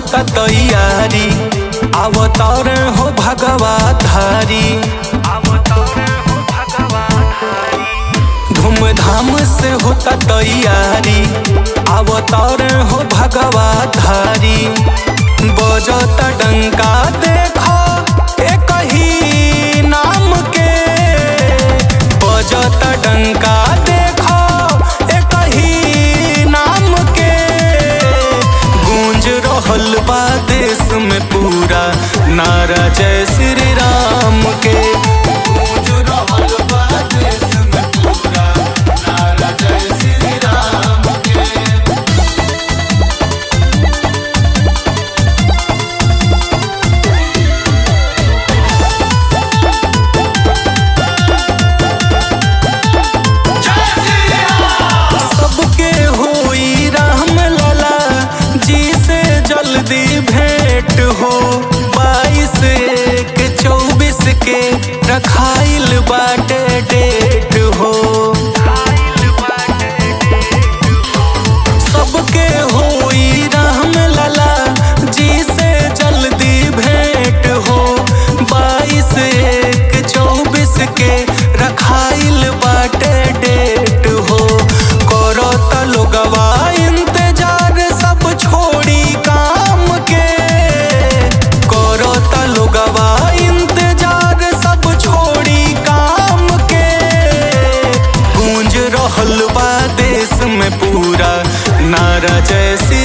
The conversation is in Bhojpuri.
होता तैयारी अवतार हो भगवा धारी धूमधाम से होता तैयारी अवतार हो भगवा धारी बजता डंका देखो एक ही नाम के बजता डंका देखो एक ही नाम के गूंज रहल बा देश में पूरा नारा जय श्री राम के गूंज रहल बा देश में पूरा नारा जय श्री राम के सबके होई राम लला जी से जल्दी भेंट हो बाईस एक चौबीस के रखाइल बाटे डेट हो सबके होई राम लला जी से जल्दी भेंट हो बाईस एक चौबीस के रखाइल बाटे डेट हो करो त लोगवा इंतजार सब छोड़ी काम के करो त लोगवा इंतजार सब छोड़ी काम के गूंज रहल बा देश में पूरा नारा जय श्री